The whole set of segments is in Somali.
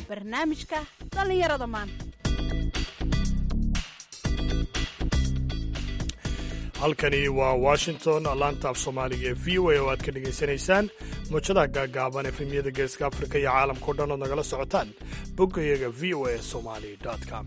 barnaamijka dhallinyarada maanta halkani waa washington laanta af soomaaliga ee v o a oo aad ka dhegaysanaysaan muujadaha gaagaaban efemyada geeska afrika iyo caalamkao dhan ood nagala socotaan boggayaga v o a somali com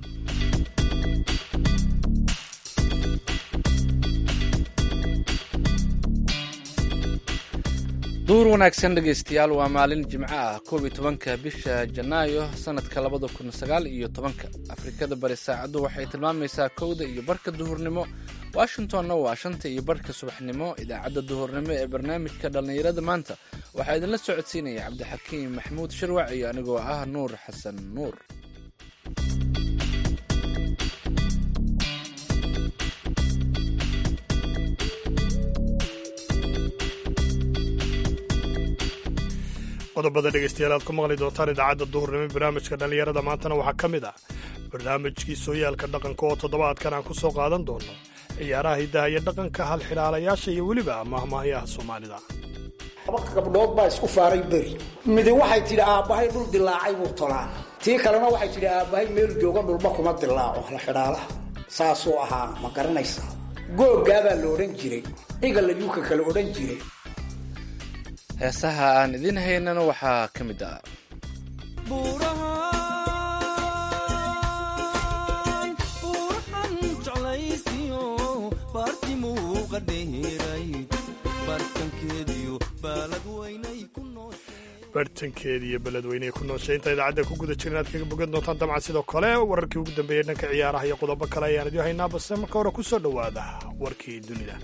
duur wanaagsan dhegaystayaal waa maalin jimco ah koob iyo tobanka bisha janaayo sanadka labada kun sagaal iyo tobanka afrikada bari saacaddu waxay tilmaamaysaa kowda iyo barka duhurnimo washingtonna waa shanta iyo barka subaxnimo idaacadda duhurnimo ee barnaamijka dhallinyarada maanta waxaa idinla socodsiinaya cabdixakiim maxamuud shirwac iyo anigoo ah nuur xasan nuur qodobada dhegaystayaal aad ku maqli doontaan idaacadda duhurnimo barnaamijka dhallinyarada maantana waxaa ka mid ah barnaamijkii sooyaalka dhaqanka oo toddobaadkan aan ku soo qaadan doono ciyaaraha hiddaha iyo dhaqanka halxidhaalayaasha iyo weliba mahmahyaha soomaalida laba gabdhood baa isku faaray beri midi waxay tidhi aabbahay dhul dilaacay buu tolaan tii kalena waxay tidhi aabbahay meel jooga dhulma kuma dilaaco halxidhaalaha saasuu ahaa ma garanaysaa googgaabaa la odhan jiray cigalayuuka kale odhan jiray heesaha aan idiin haynana waxaa ka mid ah bartankeeda iyo beledweyne ku nooshay inta idaacadda ku guda jiran aad kaga bogan doontaan dabcan sidoo kale wararkii ugu dambeeyey dhanka ciyaaraha iyo qodobo kale ayaan idiin haynaa balse marka hore ku soo dhowaada warkii dunida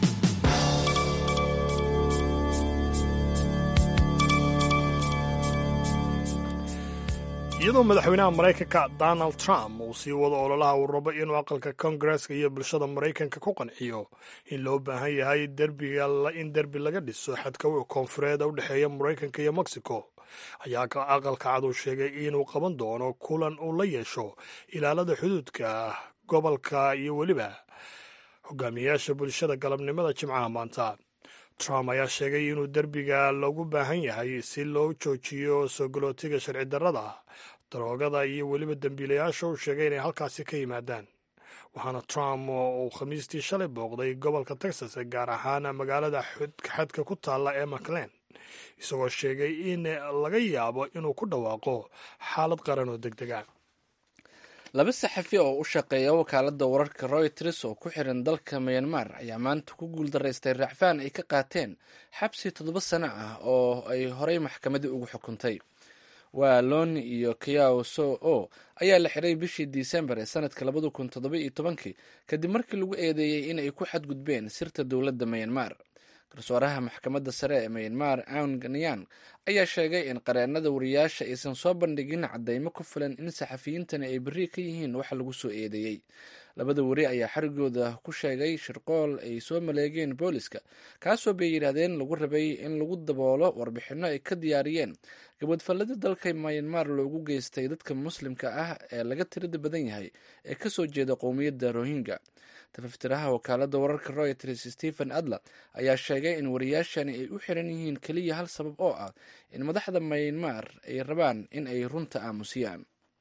iyadoo madaxweynaha maraykanka donald trump uu sii wado ololaha uu rabo inuu aqalka kongareska iyo bulshada maraykanka ku qanciyo in loo baahan yahay in derbi laga dhiso xadka koonfureed u dhexeeya maraykanka iyo mexico ayaa aqalka cad uu sheegay inuu qaban doono kulan uu la yeesho ilaalada xuduudka gobolka iyo weliba hogaamiyayaasha bulshada galabnimada jimcaha maanta trump ayaa sheegay inuu derbiga loogu baahan yahay si loo joojiyo soo galootiga sharci darrada daroogada iyo weliba dembiilayaasha uu sheegay inay halkaasi ka yimaadaan waxaana trump uu khamiistii shalay booqday gobolka texas gaar ahaan magaalada xadka ku taalla ee maclen isagoo sheegay in laga yaabo inuu ku dhawaaqo xaalad qaran oo deg dega laba saxafi oo u shaqeeya wakaaladda wararka royters oo ku xiran dalka myanmar ayaa maanta ku guuldaraystay raacfaan ay ka qaateen xabsi toddoba sano ah oo ay horey maxkamadii ugu xukuntay waa loni iyo kiao so o ayaa la xiray bishii disembar ee sanadka labada kun toddoba iyo tobankii kadib markii lagu eedeeyey in ay ku xadgudbeen sirta dowladda myanmar garsooraha maxkamadda sare ee myanmar aun ganyan ayaa sheegay in qareennada wariyaasha aysan soo bandhigin cadeymo ku filan in saxafiyiintani ay berri ka yihiin waxa lagu soo eedeeyey labada weri ayaa xarigooda ku sheegay shirqool ay soo maleegeen booliska kaasoo bay yidhaahdeen lagu rabay in lagu daboolo warbixinno ay ka diyaariyeen gabadfallada dalka myanmar loogu geystay dadka muslimka ah ee laga tirada badan yahay ee kasoo jeeda qowmiyadda rohingya tafaftiraha wakaaladda wararka royters stephen adler ayaa sheegay in wariyaashani ay u xiran yihiin keliya hal sabab oo ah in madaxda myanmar ay rabaan in ay runta aamusiyaan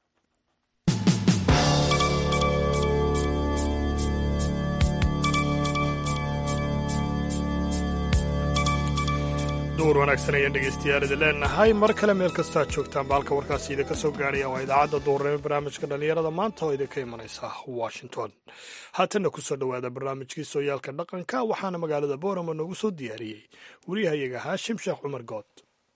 duur wanaagsan ayaan dhegaystayaal idin leenahay mar kale meel kastoo aad joogtaan baalka warkaasi idinka soo gaaraya waa idaacadda duurnimo barnaamijka dhallinyarada maanta oo idinka imanaysa washington haatanna ku soo dhowaada barnaamijkii sooyaalka dhaqanka waxaana magaalada boorama noogu soo diyaariyey wariyahayaga haashim sheekh cumar good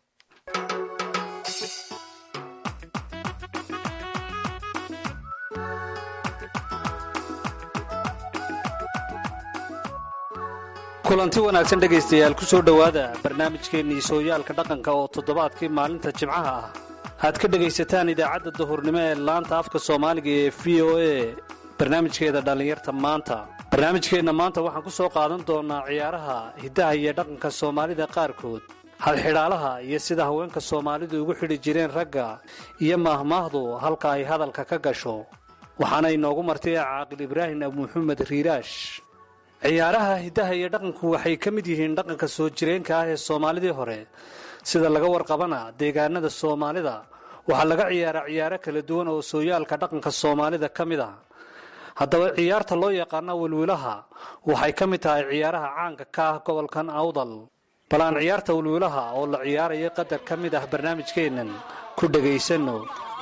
kulanti wanaagsan dhegaystayaal ku soo dhowaada barnaamijkeennii sooyaalka dhaqanka oo toddobaadkii maalinta jimcaha ah aad ka dhegaysataan idaacadda duhurnimo ee laanta afka soomaaliga ee v o a barnaamijkeeda dhallinyarta maanta barnaamijkeenna maanta waxaan ku soo qaadan doonnaa ciyaaraha hiddaha iyo dhaqanka soomaalida qaarkood halxidhaalaha iyo sida haweenka soomaalidu ugu xidhi jireen ragga iyo maahmaahdu halka ay hadalka ka gasho waxaana inoogu martay caaqil ibraahim abu maxamed riiraash ciyaaraha hiddaha iyo dhaqanku waxay ka mid yihiin dhaqanka soo jireenka ah ee soomaalidii hore sida laga warqabana deegaanada soomaalida waxaa laga ciyaaraa ciyaaro kala duwan oo sooyaalka dhaqanka soomaalida ka mid ah haddaba ciyaarta loo yaqaano wilwilaha waxay ka mid tahay ciyaaraha caanka ka ah gobolkan awdal bal aan ciyaarta wilwilaha oo la ciyaaraya qadar ka mid ah barnaamijkeennan ku dhegaysanno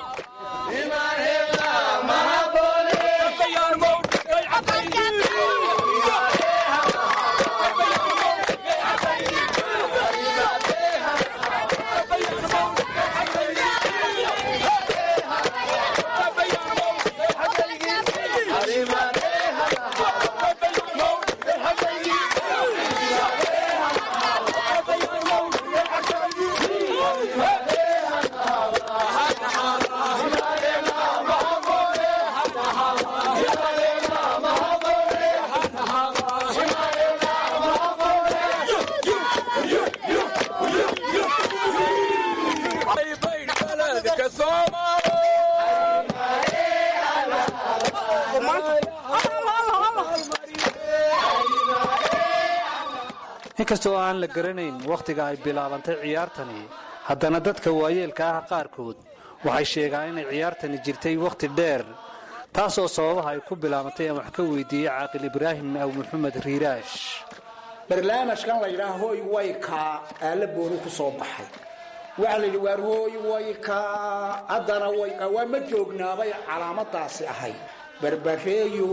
inkastoo aan la garanayn wakhtiga ay bilaabantay ciyaartani haddana dadka waayeelka ah qaarkood waxay sheegaan inay ciyaartani jirtay wakhti dheer taasoo sababaha ay ku bilaabantay aan wax ka weydiiyey caaqil ibraahim aw maxamed riiraash barnaamijkan la yidhaha hooy way kaa aala booni ku soo baxay waxaa la yidhi waar hooy way kaa haddana way kaa waa ma joognaabay calaamadaasi ahayd barbareeyo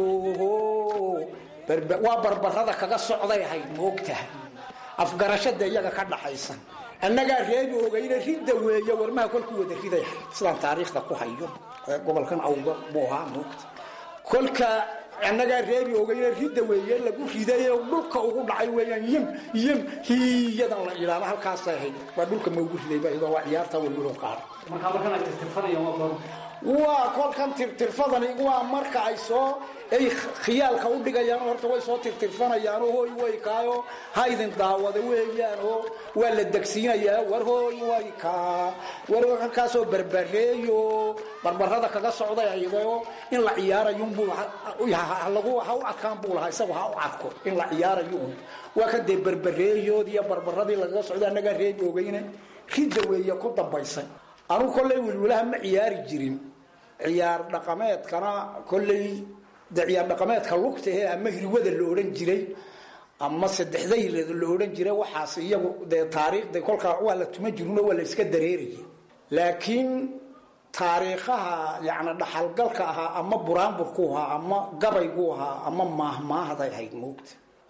waa barbarada kaga socday ahayd moogtaha afgarashada iyaga ka dhaxaysan annagaa reebi ogayna ridda weeye warmaha kolkuu wada riday ahayd sidaan taariikhda ku hayo gobolkan awga buu ahaa moogta kolka annagaa reebi ogayna ridda weeye lagu riday dhulka ugu dhacay weeyaan yim yim hiyadan la idhaahdo halkaasay ahayd waa dhulka maugu ridayba iyadoo waa ciyaarta welwelo qaada waa kolkan tirtirfadani waa marka ay soo ay khiyaalka u dhigayaan horta way soo tirtirfanayaan oo hooy way kaayo ha idin daawada weeyaan oo waa la degsiinayaa war hooy way kaa war halkaasoo barbareeyo barbarada kaga socday ayadoo in la ciyaarayunbuu lagu ha u arkaan buu lahaa isagu ha u arko in la ciyaarayo waa ka dee barbareeyood iyo barbaradii lagaga socday annagaa reebi ogeyne ridda weeye ku dambaysay anugu kolley wilwilaha ma ciyaari jirin ciyaar dhaqameedkana kolley de ciyaar dhaqameedka lugtahe ama hirwada la odhan jiray ama saddexdayleda la odhan jiray waxaas iyagu dee taariikhda kolkaa waa la tuma jirino waa la iska dareeraya laakiin taariikhaha yani dhaxalgalka ahaa ama buraanburku ahaa ama gabaygu ahaa ama maahmaahday ahayd moogta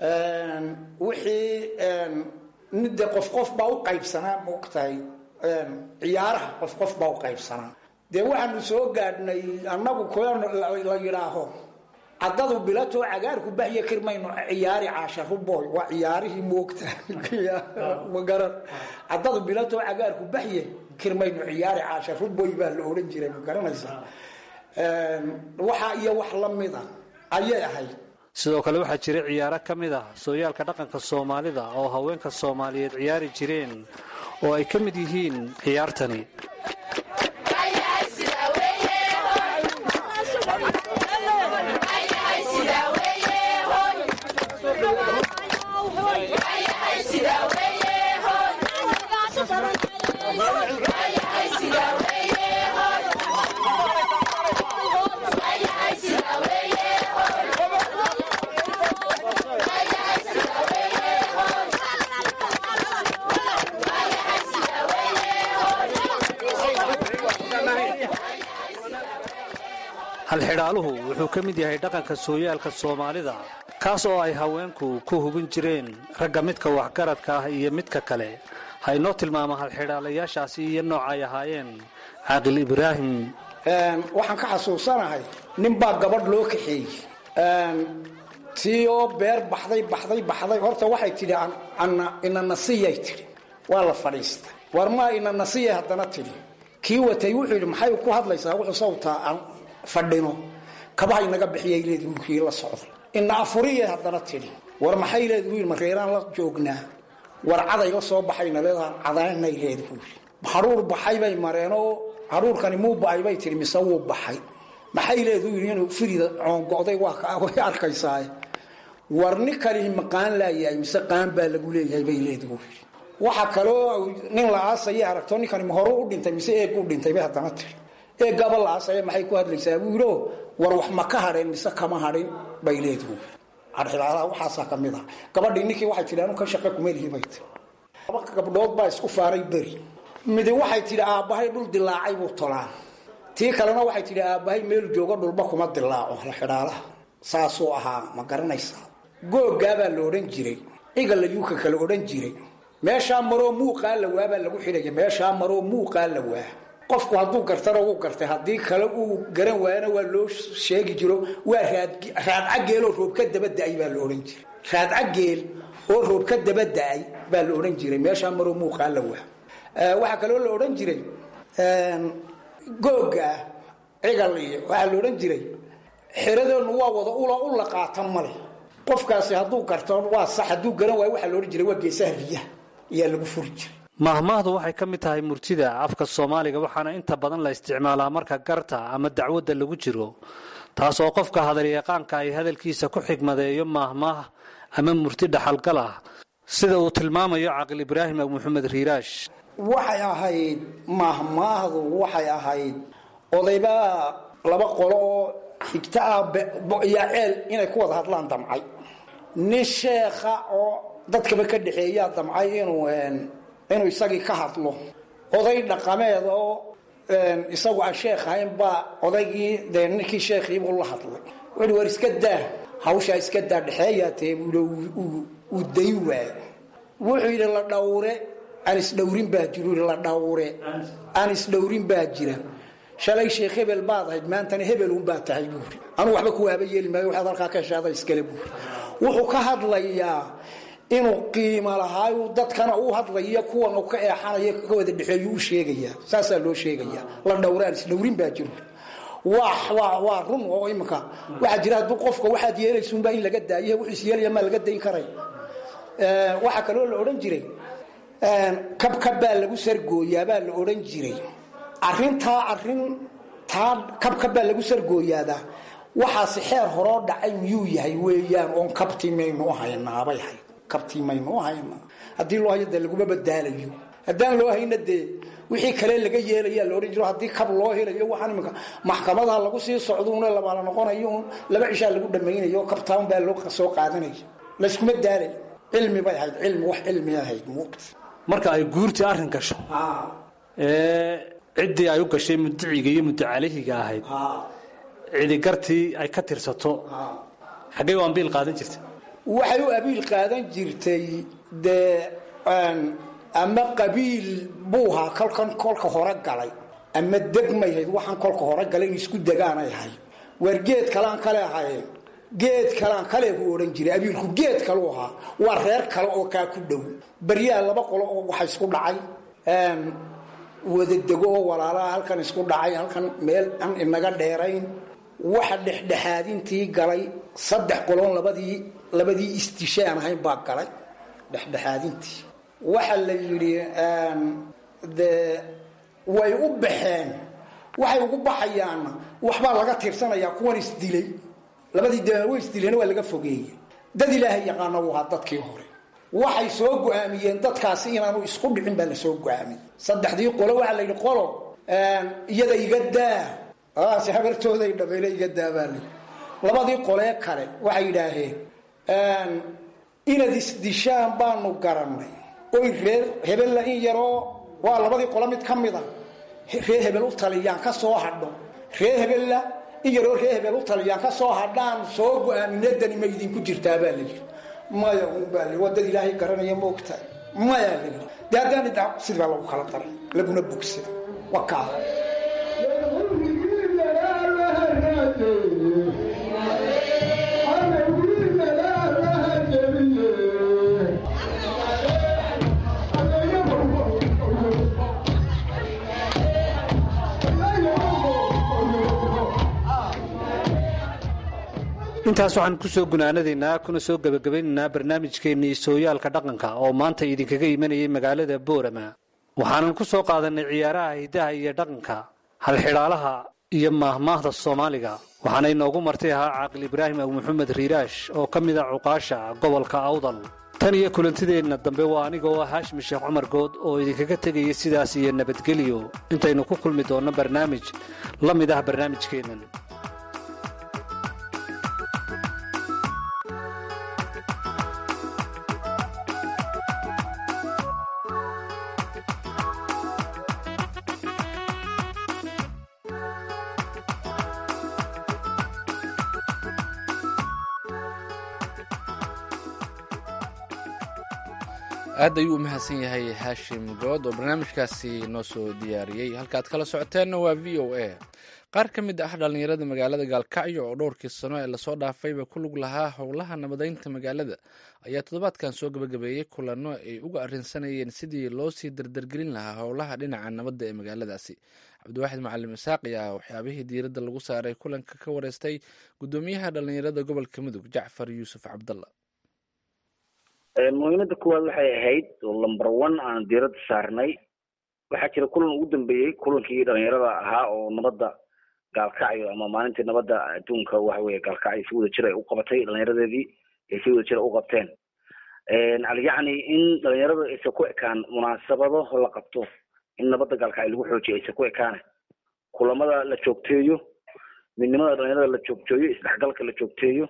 wixii de qof qof baa u qaybsanaa moogtahay ciyaaraha qof qof baa u qaybsanaa dee waxaanu soo gaadhnay annagu la yidhaaho caddadu bilatoo cagaarku bahya kirmayno ciyaari caasharuboy waa ciyaarihii moogta magaran caddadu bilatoo cagaarku bahye kirmayno ciyaari caasharuboy baa la odhan jiray ma garanaysaa waxa iyo wax la mida ayay ahayd sidoo kale waxaa jira ciyaaro ka mid ah sooyaalka dhaqanka soomaalida oo haweenka soomaaliyeed ciyaari jireen oo ay ka mid yihiin ciyaartani halxidhaaluhu wuxuu ka mid yahay dhaqanka sooyaalka soomaalida kaas oo ay haweenku ku hubin jireen ragga midka waxgaradka ah iyo midka kale ha inoo tilmaama halxidhaalayaashaasi iyo nooca ay ahaayeen caaqil ibraahim waxaan ka xasuusanahay ninbaa gabadh loo kaxeeyey tii oo beer baxday baxday baxday horta waxay tidhi inanasiyay tidhi waa la fadhiista war maa inanasiyay haddana tidhi kii watay wuxuu yidhi maxay ku hadlaysaa wuxuu sawtaa aan fadhino kabaha inaga bixiyay leedi wiilkii la socday ina afuriya haddana tidhi war maxay leedi wiil mareeraan la joognaa war caday la soo baxayna leedaha cadaynay leedi wiil haruur baxay bay mareenoo haruurkani muu ba-ay bay tihi mise wuu baxay maxay leedu yidhi inuu firida coongo'day waa way arkaysaa war ninkani maqaan laayahay mise qaan baa lagu leeyahay bay leedi wiil waxa kaloo nin la aasaya aragto ninkani ma hore u dhintay mise eeg u dhintay bay haddana tiri eeggaaba la aasaya maxay ku hadlaysaa buu yidhi war wax ma ka hadheen mise kama hadhin bay leedahu cadxilaalaha waxaasaa ka mid ah gabadhii ninkii waxay tidhi anu ka shaqa kuma lihi bay tiri laba gabdhood baa isku faaray beri midi waxay tidhi aabbahay dhul dilaacay buu tolaan tii kalena waxay tidhi aabbahay meel joogo dhulba kuma dilaaco la xidhaalaha saasuu ahaa ma garanaysaa googaabaa la odhan jiray igala yuuka kala odhan jiray meeshaa maroo muuqaa la waabaa lagu xidhaya meeshaa maroo muuqaa la waa qofku hadduu gartana wuu gartay haddii kale uu garan waayana waa loo sheegi jiro waa raadcageel oo roob ka daba da-ay baa la odhan jiray raadcageel oo roob ka daba da-ay baa la odhan jiray meeshaa maroo muuqaa la waa waxaa kaloo la odhan jiray googa cigal iyo waxaa la odhan jiray xeradeenu waa wada ula u la qaatan male qofkaasi hadduu garto waa sax hadduu garan waayo waxaa la odhan jiray waa geesaha riyaha ayaa lagu furi jiray mahmaahdu waxay ka mid tahay murtida afka soomaaliga waxaana inta badan la isticmaalaa marka garta ama dacwadda lagu jiro taas oo qofka hadalyaqaanka ay hadalkiisa ku xigmadeeyo maahmaah ama murti dhaxalgal ah sida uu tilmaamayo caqil ibraahim maxamed riiraash waxay ahayd mahmaahdu waxay ahayd odaybaa laba qolo oo xigta ah iyo ceel inay ku wada hadlaan damcay nin sheekha oo dadkaba ka dhexeeyaa damcay inuu inuu isagii ka hadlo oday dhaqameed oo isagu aan sheekh ahayn baa odaygii dee ninkii sheekhiibuu la hadlay wuxuui war iska daa hawshaa iska daa dhexeeyaa tee uu day waay wuxuu yidhi la dhawre aan isdhowrin baa jiro la dhawre aan isdhowrin baa jira shalay sheekh hebel baad ahayd maantana hebelunbaa tahay buuri anuu waxba kuwaaba yeeli maayo waxaad halkaa ka heshaada iskale buuri wuxuu ka hadlayaa inuu qiimo lahaayu dadkana uu hadlayo kuwan ka eexanayo ka wada dhexeeyu u sheegaya saasaa loo sheegaya la dhowraan isdhowrin baa jiro waa run oo imika waxaa jira hadduu qofka waxaad yeelaysunbaa in laga daayo wuxuu isyeelaya maa laga dayn karay waxaa kaloo la odhan jiray kabkab baa lagu sargooyaabaa la odhan jiray arintaa arin taa kabkab baa lagu sargooyaadaa waxaasi xeer horoo dhacay miyuu yahay weeyaan oon kabtii maynu u haynaabay hay kabtii maynu u haynaa haddii loo hayo dee laguma badaalayo haddaan loo hayna dee wixii kale laga yeelayaa la odhan jiro haddii kab loo helayo waxaan imika maxkamadaha lagu sii socduuna labaala noqonayo un laba cishaa lagu dhamaynayo kabtaan baa loo soo qaadanaya layskuma daalay cilmi bay ahayd cilmi wax cilmi ahayd muuqta marka ay guurtii arrin gasho ee ciddii ay u gashay mudiciga iyo mudacalihiga ahayd cidi gartii ay ka tirsato xaggay u ambiil qaadan jirta waxay u abiil qaadan jirtay dee ama qabiil buuhaa kolkan kolka hore galay ama degmayhayd waxaan kolka hore galay in isku degaanay ahayd waar geed kalaan kale ahayeen geed kalaan kale buu odhan jiray abiilku geed kaleu ahaa waa reer kale oo kaa ku dhow baryaha laba qolo oo waxa isku dhacay wadadego oo walaalaha halkan isku dhacay halkan meel aan inaga dheerayn waxa dhexdhexaadintii galay saddex qoloon labadii labadii istishaan ahayn baa galay dhexdhexaadintii waxa la yidhi dee way u baxeen waxay ugu baxayaanna waxbaa laga tirsanayaa kuwan isdilay labadii de way isdileen waa laga fogeeyey dad ilaahay yaqaana u ahaa dadkii hore waxay soo go-aamiyeen dadkaasi inaanu isku dhicin baa la soo go-aamiyey saddexdii qolo waxaa la yidhi qolo iyada iga daa adaasi habartooday dhameyle iga daa baa layidhi labadii qolee kale waxay yidhaaheen inaad isdishaan baanu garannay oy reer hebella in yaroo waa labadii qolo mid ka mid a reer hebel u taliyaan ka soo hadho reer hebella in yaroo reer hebel u taliyaan ka soo hadhaan soo go-aaminadani ma idinku jirtaa baa layidhi maya unbaa waa dad ilaahay garanaya moogtahay maya layidhi dee haddaan idha sidii baa lagu kala daray laguna bogsida wakaa intaas waxaan ku soo gunaanadaynaa kuna soo gebagabaynaynaa barnaamijkeennii sooyaalka dhaqanka oo maanta idinkaga imanayay magaalada boorama waxaanan ku soo qaadanay ciyaaraha hidaha iyo dhaqanka halxidhaalaha iyo maahmaahda soomaaliga waxaana inoogu martay ahaa caaqil ibraahim abu maxamed riiraash oo ka mid a cuqaasha gobolka awdal tan iyo kulantideenna dambe waa aniga oo ah haashim sheekh cumar good oo idinkaga tegaya sidaas iyo nabadgelyo intaynu ku kulmi doonno barnaamij la mid ah barnaamijkeennan aad ayuu u mahadsan yahay haashim good oo barnaamijkaasi noo soo diyaariyey halkaad kala socoteenna waa v o a qaar ka mid ah dhallinyarada magaalada gaalkacyo oo dhowrkii sano ee lasoo dhaafayba ku lug lahaa howlaha nabadeynta magaalada ayaa toddobaadkan soo gabagabeeyey kulanno ay uga arrinsanayeen sidii loo sii dardargelin lahaa howlaha dhinaca nabadda ee magaaladaasi cabdiwaaxid macalin isaaq ayaa waxyaabihii diiradda lagu saaray kulanka ka wareystay guddoomiyaha dhallinyarada gobolka mudug jacfar yuusuf cabdalla muhiimada kuwaad waxay ahayd oo lumber one aan diiradda saarnay waxaa jira kulan ugu dambeeyey kulankii dhalinyarada ahaa oo nabadda gaalkacyo ama maalintii nabadda adduunka waxa weye gaalkacyo si wada jir ay u qabatay dhalinyaradeedii ay si wada jir u qabteen yacni in dhalinyarada aysan ku ekaan munaasabado la qabto in nabadda gaalkacyo lagu xoojiyo aysan ku ekaane kulamada la joogteeyo midnimada dhalinyarada la joogteeyo isdhexgalka la joogteeyo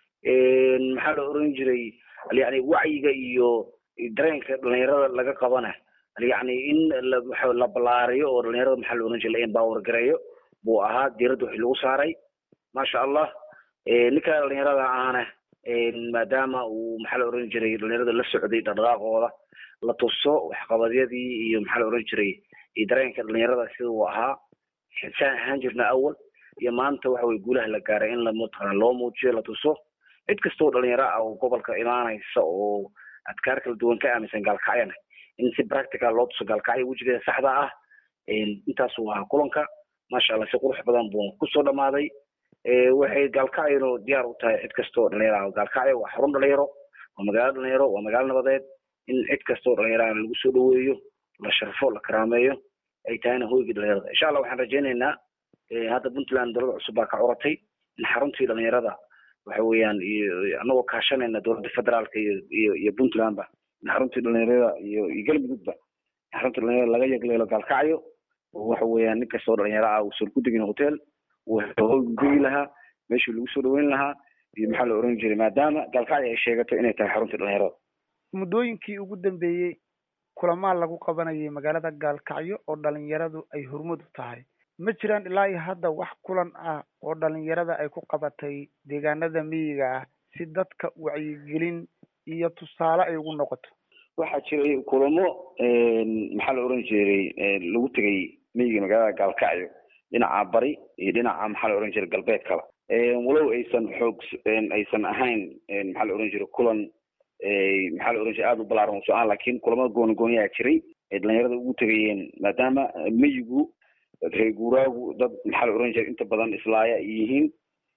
maxaa la oran jiray yani wacyiga iyo dareenka dhalinyarada laga qabana yani in la balaariyo oo dhalinyarada maxaa la oran jiray la empower gareeyo buu ahaa diiradda wixii lagu saaray maasha allah ninka dhalinyarada ahna maadaama uu maxaa la oran jiray dhalinyarada la socday dhaqdhaqaaqooda la tuso waxqabadyadii iyo maxaa la oran jiray dareenka dhalinyarada sida uu ahaa saan ahaan jirna awal iyo maanta waxa weye guulaha la gaaray in lamataqana loo muujiyo la tuso cid kastoo dhalinyaro ah oo gobolka imaanaysa oo adkaar kala duwan ka aaminsan gaalkacyana in si practical loo tuso gaalkacyo wejigeeda saxda ah intaasuu ahaa kulanka maasha allah si qurux badan buu kusoo dhamaaday waxay gaalkacyano diyaar u tahay cid kastoo dhalinyaro ah gaalkacyo waa xarun dhalinyaro waa magaalo dhalinyaro waa magaalo nabadeed in cid kastoo dhalinyaro ah lagu soo dhaweeyo la sharfo la karaameeyo ay tahayna hoygii dhalinyarada insha allah waxaan rajaynaynaa hadda puntland dowlada cusub baa ka curatay in xaruntii dhalinyarada waxa weeyaan anagoo kaashanayna dowladda federaalka iyo iyo iyo puntlandba in xaruntii dhalinyarada iyo iyo galmudugba xaruntii dhalinyarada laga yagleelo gaalkacyo oo waxa weeyaan nin kastoo dhalinyaro ah uusan ku degin hotel uu gegi lahaa meeshii lagu soo dhaweyn lahaa iyo maxaa la oran jiray maadaama gaalkacyo ay sheegato inay tahay xaruntii dhalinyarada muddooyinkii ugu dambeeyey kulamaa lagu qabanayay magaalada gaalkacyo oo dhalinyaradu ay hormud u tahay ma jiraan ilaa iyo hadda wax kulan ah oo dhalinyarada ay ku qabatay deegaanada miyiga ah si dadka wacyigelin iyo tusaale ay ugu noqoto waxaa jiray kulamo maxaa la oran jiray lagu tegay miyiga magaalada gaalkacyo dhinaca bari iyo dhinaca maxaa la oran jiray galbeedkaba walow aysan xoog aysan ahayn maxaa la oran jiray kulan maxaa la oran jiray aada u balaaran uso ah laakiin kulamada gooni gooniyaa jiray ay dhalinyarada ugu tegayeen maadaama miyigu reer guuraagu dad maxaa la oran jiray inta badan islaaya ay yihiin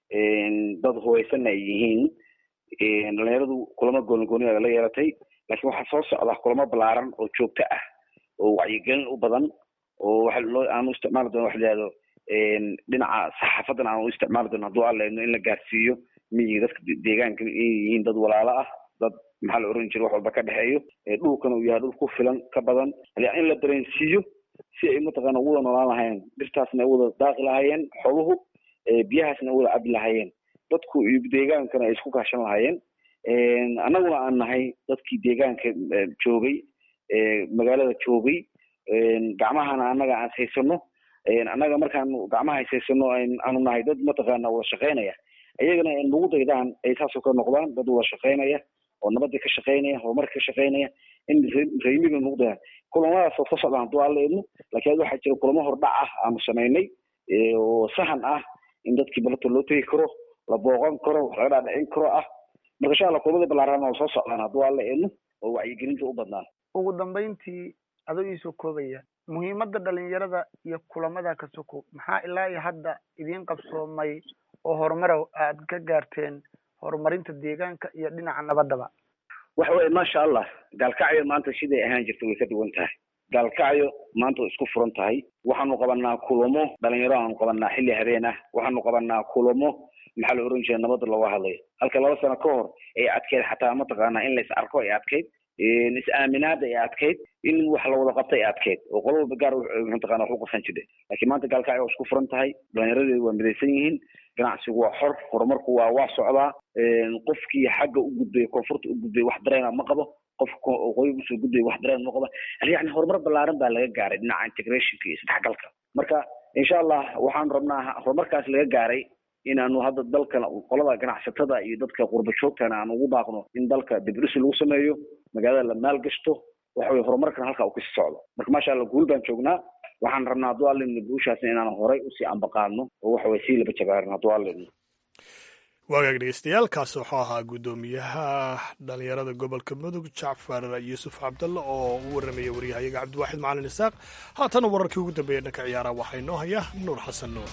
dad hubaysanna ay yihiin dhalinyaradu kulamo gooni gooniya la yeelatay laakiin waxaa soo socda kulamo balaaran oo joogto ah oo wacyigelin u badan oo waxa loo aanu isticmaali doona waxa la yihahdo dhinaca saxaafadan aanu isticmaali doona hadduu alla idno in la gaarsiiyo miyiga dadka deegaanka inay yihiin dad walaalo ah dad maxaa la oran jiray wax walba ka dhexeeyo dhulkana uu yahay dhul ku filan ka badan in la dareensiiyo si ay mataqaana uwada noolaan lahaayeen dhirtaasna ay wada daaqi lahaayeen xooluhu biyahaasna ay wada cabi lahaayeen dadku iyo deegaankana ay isku kaashan lahaayeen annaguna aan nahay dadkii deegaanka joogay magaalada joogay gacmahana annaga aan haysano annaga markaanu gacmaha haysano aanu nahay dad mataqaana wada shaqaynaya iyagana nagu daydaan ay saasoo ka noqdaan dad wada shaqaynaya oo nabadii ka shaqaynaya horumarka ka shaqaynaya in reemiga nagu dayaan kulamadaas oo ka socdaan hadduu alla idmo laakiin waxaa jira kulamo hordhac ah aanu samaynay oo sahan ah in dadkii balata loo tegi karo la booqan karo wax laga dhaadhicin karo ah marka insha allah kulamada balaaran oo soo socdaan hadduu alla idmo oo wacyigelinta u badnaan ugu dambayntii adoo iisoo koobaya muhiimadda dhalinyarada iyo kulamada ka soko maxaa ilaa iyo hadda idiin qabsoomay oo horumar aad ka gaarteen horumarinta deegaanka iyo dhinaca nabadaba waxa weye maasha allah gaalkacyo maanta siday ahaan jirta way ka duwan tahay gaalkacyo maanta way isku furan tahay waxaanu qabanaa kulamo dhalinyaro aanu qabanaa xilli habeen ah waxaanu qabanaa kulamo maxaa la oran jiray nabadda looga hadlayo halka laba sano ka hor ay adkeyd xataa mataqaanaa in la is arko ay adkeyd is-aaminaada ay adkeyd in wax la wada qabta ay adkeyd oo qolo walba gaar mataqana wax u qasan jirtay laakiin maanta gaalkacyo waa isku furan tahay dhalinyaradeedu waa midaysan yihiin ganacsigu waa xor horumarku waa waa socdaa qofkii xagga u gudbay koonfurta u gudbay wax dareena ma qabo qofka waqooyi usoo gudbay wax dareen ma qabo yani horumar ballaaran baa laga gaaray dhinaca integrationka iyo isdhexgalka marka insha allah waxaan rabnaa horumarkaas laga gaaray inaanu hadda dalkan qolada ganacsatada iyo dadka qurba joogtana aan ugu baaqno in dalka dibdhisi lagu sameeyo magaalada la maalgashto waxa weye horumarkan halkaa uu kasi socdo marka maasha allah guul baan joognaa waxaan rabnaa hadduu allin guushaasna inaan horay usii ambaqaadno oo waxa weye sii laba jabaarin hadduu allin waagaag dhegeystayaal kaasi wuxuu ahaa guddoomiyaha dhalinyarada gobolka mudug jacfar yuusuf cabdalle oo u warramaya waryahayaga cabdiwaaxid macalin isaaq haatana wararkii ugu dambeeya dhanka ciyaaraha waxaa inoo haya nuur xasan nuur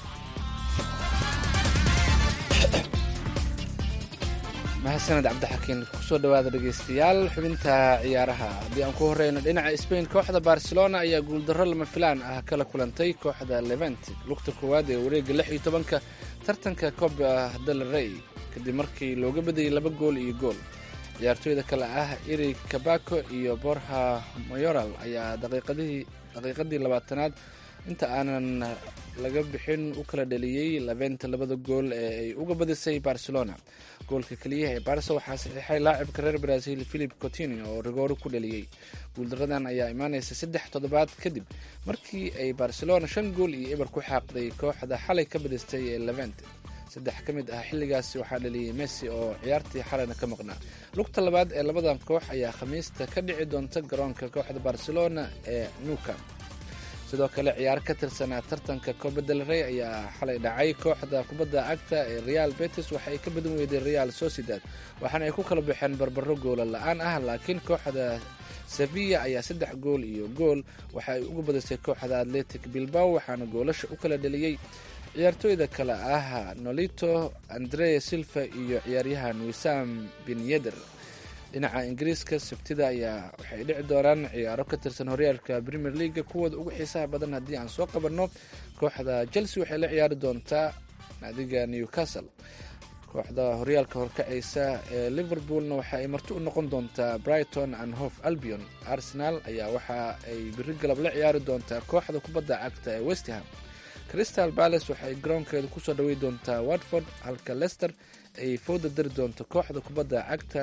mahadsaned cabdixakiin kusoo dhowaada dhegeystayaal xubinta ciyaaraha haddii aan ku horeyno dhinaca sbain kooxda barcelona ayaa guuldarro lama filaan ah kala kulantay kooxda leventi lugta koowaad ee wareega lix iyo tobanka tartanka coba del rey kadib markii looga badayay laba gool iyo gool ciyaartooyda kale ah eri kabako iyo borha mayoral ayaa daqiiqadii labaatanaad inta aanan laga bixin u kala dhaliyey labenta labada gool ee ay uga badisay barcelona goolka keliyaha ee barsa waxaa saxiixay laacibka reer brazil philip coutinio oo rigooro ku dhaliyey guuldaradan ayaa imaaneysa saddex toddobaad kadib markii ay barcelona shan gool iyo eber ku xaaqday kooxda xalay ka badistay ee levent saddex ka mid ah xilligaasi waxaa dhaliyey messi oo ciyaartii xalayna ka maqnaa lugta labaad ee labadan koox ayaa khamiista ka dhici doonta garoonka kooxda barcelona ee nuka sidoo kale ciyaar ka tirsanaa tartanka coba del rey ayaa xalay dhacay kooxda kubadda cagta ee real betis waxa ay ka badan weyday real sociedad waxaana ay ku kala baxeen barbaro goola la-aan ah laakiin kooxda sevilla ayaa saddex gool iyo gool waxa ay uga badisay kooxda atletic bilbao waxaana goolasha u kala dhaliyey ciyaartooyda kale ah nolito andre silva iyo ciyaaryahan wisam bin yeder dhinaca ingiriiska sabtida ayaa waxay dhici doonaan ciyaaro ka tirsan horyaalka premier leaga kuwooda ugu xiisaha badan haddii aan soo qabanno kooxda chelsea waxay la ciyaari doontaa naadiga newcastle kooxda horyaalka horkacaysa ee liverpoolna waxa ay marti u noqon doontaa brighton and hof albion arsenal ayaa waxa ay biri galab la ciyaari doontaa kooxda kubadda cagta ee westham crystal palace waxay garoonkeeda kusoo dhawey doontaa watford halka lester ay fooda dari doonto kooxda kubadda cagta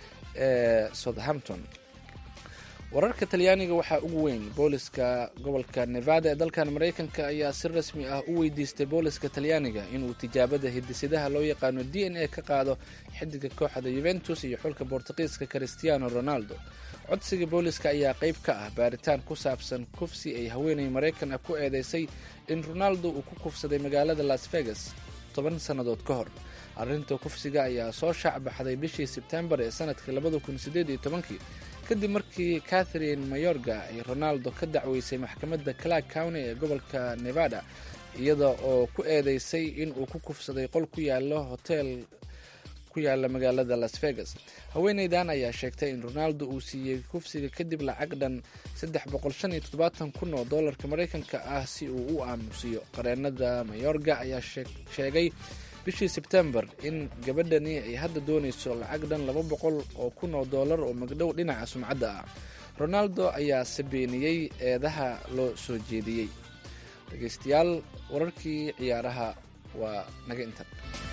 ee southampton wararka talyaaniga waxaa ugu weyn booliska gobolka nevada ee dalkan maraykanka ayaa si rasmi ah u weydiistay booliska talyaaniga inuu tijaabada hidisidaha loo yaqaano d n a ka qaado xidiga kooxda yuventus iyo xulka bortuqiiska christiano ronaldo codsiga booliska ayaa qayb ka ah baaritaan ku saabsan kufsi ay haweenay maraykan ah ku eedeysay in ronaldo uu ku kufsaday magaalada las vegas toban sannadood ka hor arrinta kufsiga ayaa soo shaacbaxday bishii sebtembar ee sanadkii labada kun sideed iyo tobankii kadib markii catherine mayorga ay ronaldo ka dacweysay maxkamadda clark county ee gobolka nevada iyada oo ku eedeysay in uu ku kufsaday qol ku yaalo hotel ku yaala magaalada las vegas haweeneydan ayaa sheegtay in ronaldo uu siiyey kufsiga kadib lacag dhan kun oo doolarka maraykanka ah si uu u aamusiyo qareenada mayorga ayaa sheegay bishii sebtembar in gabadhani ay hadda doonayso lacag dhan laba boqol oo kun oo doolar oo magdhow dhinaca sumcadda ah ronaldo ayaa sabeeniyey eedaha loo soo jeediyey dhegeystayaal wararkii ciyaaraha waa naga intan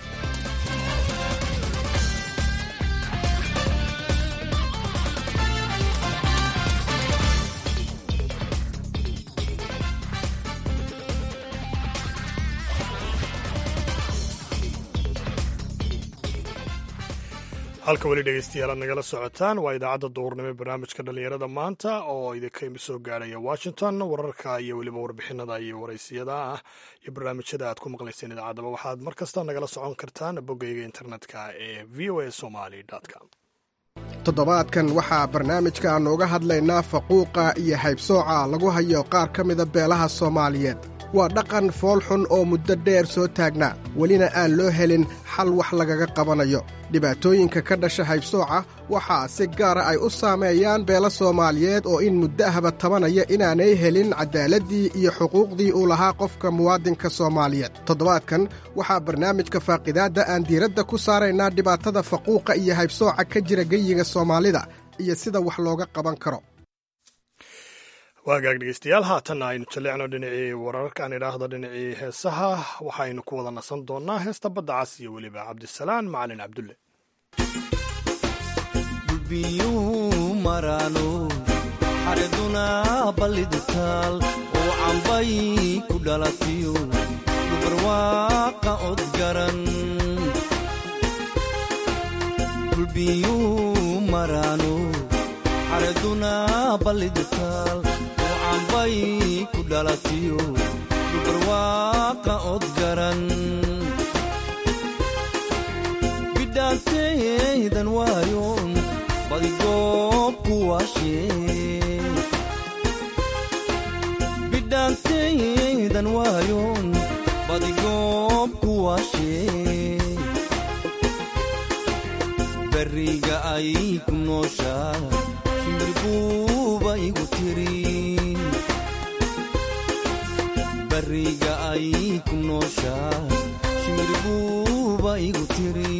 halka weli dhegeystayaal aad nagala socotaan waa idaacadda duhurnimo ee barnaamijka dhallinyarada maanta oo idinka imi soo gaaraya washington wararka iyo weliba warbixinada iyo waraysiyada ah iyo barnaamijyada aad ku maqlayseen idaacaddaba waxaad mar kasta nagala socon kartaan boggayga internetka ee v o a somali com toddobaadkan waxaa barnaamijka aannu uga hadlaynaa faquuqa iyo haybsooca lagu hayo qaar ka mida beelaha soomaaliyeed waa dhaqan foolxun oo muddo dheer soo taagnaa welina aan loo helin xal wax lagaga qabanayo dhibaatooyinka ka dhasha haybsooca waxaa si gaara ay u saameeyaan beelo soomaaliyeed oo in muddo ahba tabanaya inaanay helin caddaaladdii iyo xuquuqdii uu lahaa qofka muwaadinka soomaaliyeed toddobaadkan waxaa barnaamijka faaqidaadda aan diiradda ku saaraynaa dhibaatada faquuqa iyo haybsooca ka jira geyiga soomaalida iyo sida wax looga qaban karo waagaag dhegeystayaal haatanna aynu jalleecno dhinacii wararka aan idhaahdo dhinacii heesaha waxaynu ku wada nasan doonnaa heesta badda cas iyo weliba cabdisalaan macalin cabdulle gulbiyuu maraano xareduna ballidutaal oo cambay ku dhalatiyo dubarwaaqa odgaran gulbiyuu maraano xareduna ballidutaal oo cambay ku dhalatiyo dubarwaaqa odgaran bidhaanteydan waayon badigoob ku waashee bidhaanteydan waayon badigoob ku waashee beriga ay ku nooshaa shimbirbuuba igu tiri beriga ay ku nooshaa shimbirbuuba igu tiri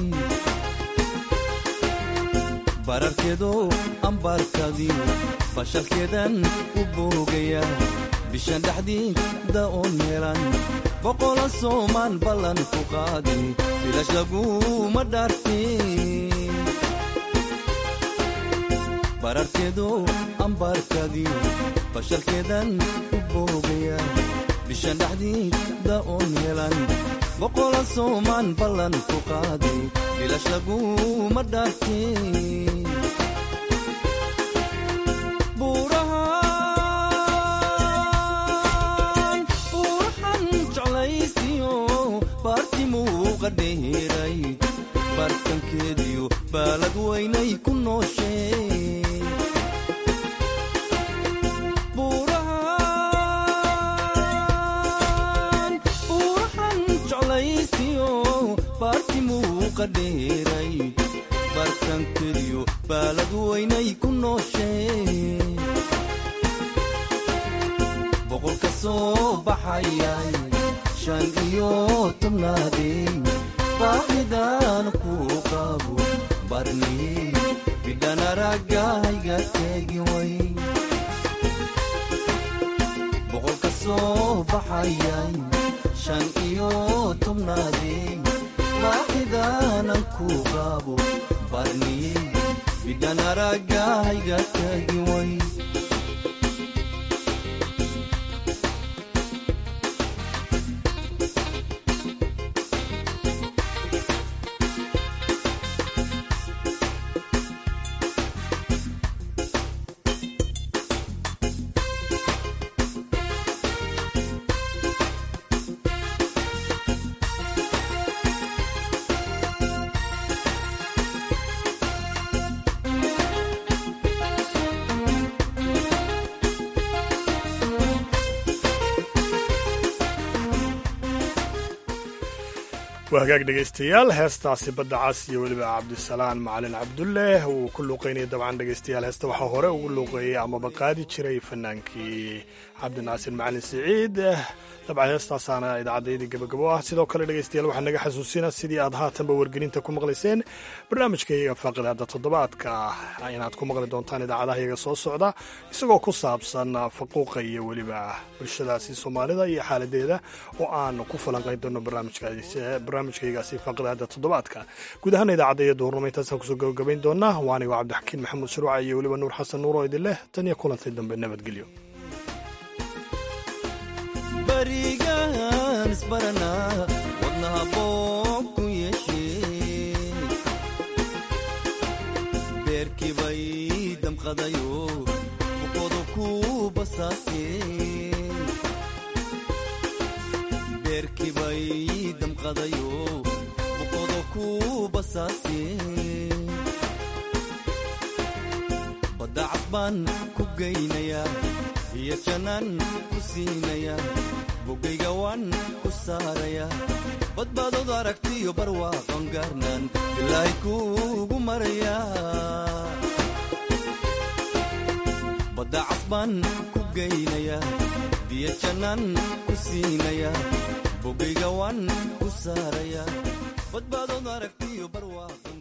bararkeedo ambaarkadiyo bashalkeedan u boogaya bishan dhexdiida oon meelan boqola soomaan ballan ku qaadi bilash laguma dhaarti bararkeedo ambaarkadiyo bashalkeedan u boogaya bishan dhexdiida oon meelan boqola soomaan ballan ku qaadi bilash laguma dhaarti bartankeediyo baalad weynay ku nooshee buurahan jeclaysiyo baartimuuqa dheeray bartankeediyo baalad weynay ku nooshee boqolka soo baxayay shan iyo tobnaadey baahidan ku qabo barni bidhan araggahayga teegi way boqolka soo baxayay shan iyo tobnaadey baahidanan ku qabo barni bidhan araggahayga teegi way waa hagaag dhegaystayaal heestaasi badda cas iyo weliba cabdisalaan macalin cabdulle uu ku luuqeynaya dabcan dhegaystayaal heesta waxaa hore ugu luuqeeyey amaba qaadi jiray fanaankii cabdinaasir macalin siciid dabcan heestaasaana idaacaddayadii gabagabo ah sidoo kale dhegaystayaal waxaa naga xasuusina sidii aad haatanba wargelinta ku maqlayseen barnaamijka iyaga faaqidaada toddobaadka inaad ku maqli doontaan idaacadaha iyaga soo socda isagoo ku saabsan faquuqa iyo weliba bulshadaasi soomaalida iyo xaaladeeda oo aan ku falanqayn doono barnaamijkaygaasi faaqidaada toddobaadka guud ahaan idaacadda iyo duurnimo intaasaan kusoo gabagabayn doonaa waanigo cabdixakiin maxamuud shuruuca iyo weliba nuur xasan nuur oo idin leh tan iyo kulantay dambe nabadgelyo barigaan isbaranaa wadnaha boob ku yeeshee beerkii bay damqadayo buqodu ku basaasee beerkii bay damqadayo buqodu ku basaasee badda casbaan ku geynayaa iyo jannaan ku siinayaa bogayga waan ku saaraya badbaadood aragtiyo barwaaqon gaarnaan ilaahay kuugu maraya badda casbaan ku geynaya biyo jannaan ku siinaya bogayga waan ku saaraya badbaadood aragtiyo barwaaqon